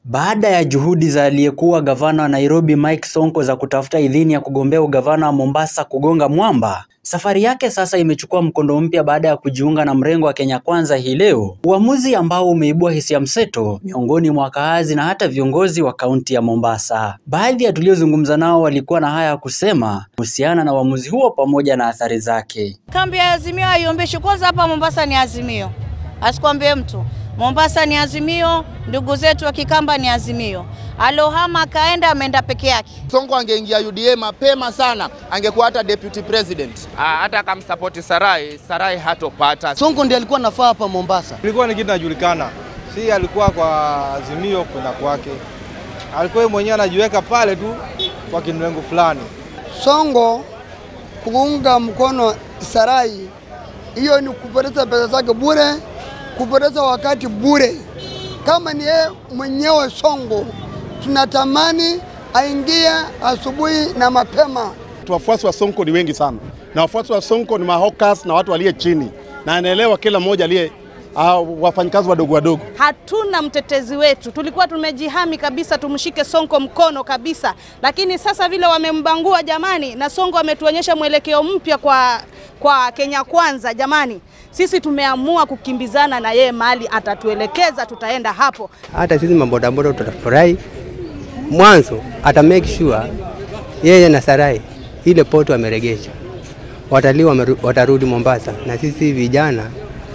Baada ya juhudi za aliyekuwa gavana wa Nairobi Mike Sonko za kutafuta idhini ya kugombea ugavana wa Mombasa kugonga mwamba, safari yake sasa imechukua mkondo mpya baada ya kujiunga na mrengo wa Kenya Kwanza hii leo, uamuzi ambao umeibua hisia mseto miongoni mwa wakaazi na hata viongozi wa kaunti ya Mombasa. Baadhi ya tuliozungumza nao walikuwa na haya ya kusema kuhusiana na uamuzi huo pamoja na athari zake. Kambi ya Azimio haiombeshwi. Kwanza hapa Mombasa ni Azimio, asikwambie mtu. Mombasa ni Azimio, ndugu zetu wa Kikamba ni Azimio. Alohama akaenda ameenda peke yake. Sonko angeingia UDA mapema sana, angekuwa hata deputy president. Ah, hata akamsapoti Sarai, Sarai hatopata. Sonko ndiye alikuwa nafaa hapa Mombasa. Ilikuwa ni kitu najulikana, si alikuwa kwa Azimio kwenda kwake, alikuwa yeye mwenyewe anajiweka pale tu kwa kimlengo fulani. Sonko kuunga mkono Sarai, hiyo ni kupoteza pesa zake bure, kupoteza wakati bure. Kama ni yeye mwenyewe Sonko, tunatamani aingie asubuhi na mapema. Wafuasi wa Sonko ni wengi sana, na wafuasi wa Sonko ni mahokas na watu waliye chini, na anaelewa kila mmoja aliye uh, wafanyikazi wadogo wadogo. Hatuna mtetezi wetu, tulikuwa tumejihami kabisa tumshike Sonko mkono kabisa, lakini sasa vile wamembangua jamani, na Sonko ametuonyesha mwelekeo mpya kwa, kwa Kenya Kwanza jamani, sisi tumeamua kukimbizana na yeye, mahali atatuelekeza tutaenda hapo. Hata sisi mabodaboda tutafurahi. Mwanzo ata make sure yeye na Sarai ile poto ameregesha, watalii watarudi Mombasa, na sisi vijana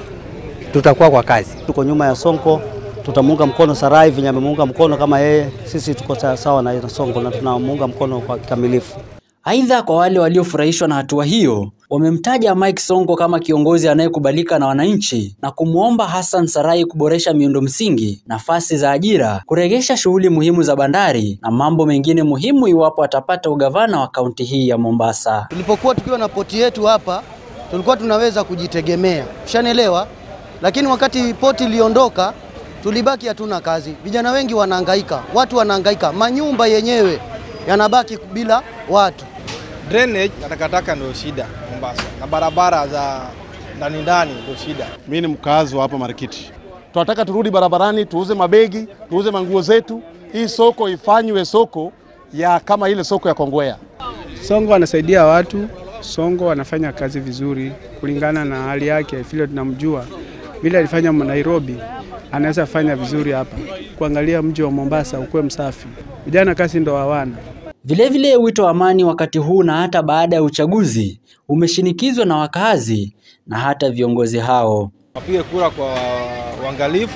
tutakuwa kwa kazi. Tuko nyuma ya Sonko, tutamuunga mkono Sarai venye amemuunga mkono kama yeye. Sisi tuko sawa na Sonko na tunamuunga mkono kwa kikamilifu. Aidha, kwa wale waliofurahishwa na hatua hiyo, wamemtaja Mike Sonko kama kiongozi anayekubalika na wananchi na kumwomba Hassan Sarai kuboresha miundo msingi, nafasi za ajira, kuregesha shughuli muhimu za bandari na mambo mengine muhimu iwapo atapata ugavana wa kaunti hii ya Mombasa. Tulipokuwa tukiwa na poti yetu hapa, tulikuwa tunaweza kujitegemea, ushanielewa. Lakini wakati poti iliondoka, tulibaki hatuna kazi. Vijana wengi wanahangaika, watu wanahangaika, manyumba yenyewe yanabaki bila watu. Drainage na takataka ndio shida Mombasa, na barabara za ndani ndani ndio shida. Mimi ni mkazi wa hapa Marikiti, tunataka turudi barabarani, tuuze mabegi, tuuze manguo zetu. Hii soko ifanywe soko ya kama ile soko ya Kongwea. Sonko anasaidia watu, Sonko anafanya kazi vizuri kulingana na hali yake, vile tunamjua vile alifanya Nairobi, anaweza fanya vizuri hapa. Kuangalia mji wa Mombasa ukuwe msafi, vijana kazi ndo hawana. Vilevile, wito wa amani wakati huu na hata baada ya uchaguzi umeshinikizwa na wakazi na hata viongozi hao. Wapige kura kwa uangalifu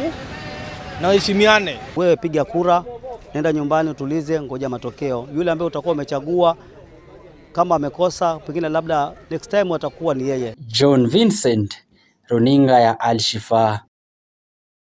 na waheshimiane. Wewe piga kura, nenda nyumbani, utulize, ngoja matokeo. Yule ambaye utakuwa umechagua kama amekosa, pengine labda next time atakuwa ni yeye. John Vincent, runinga ya Al Shifaa.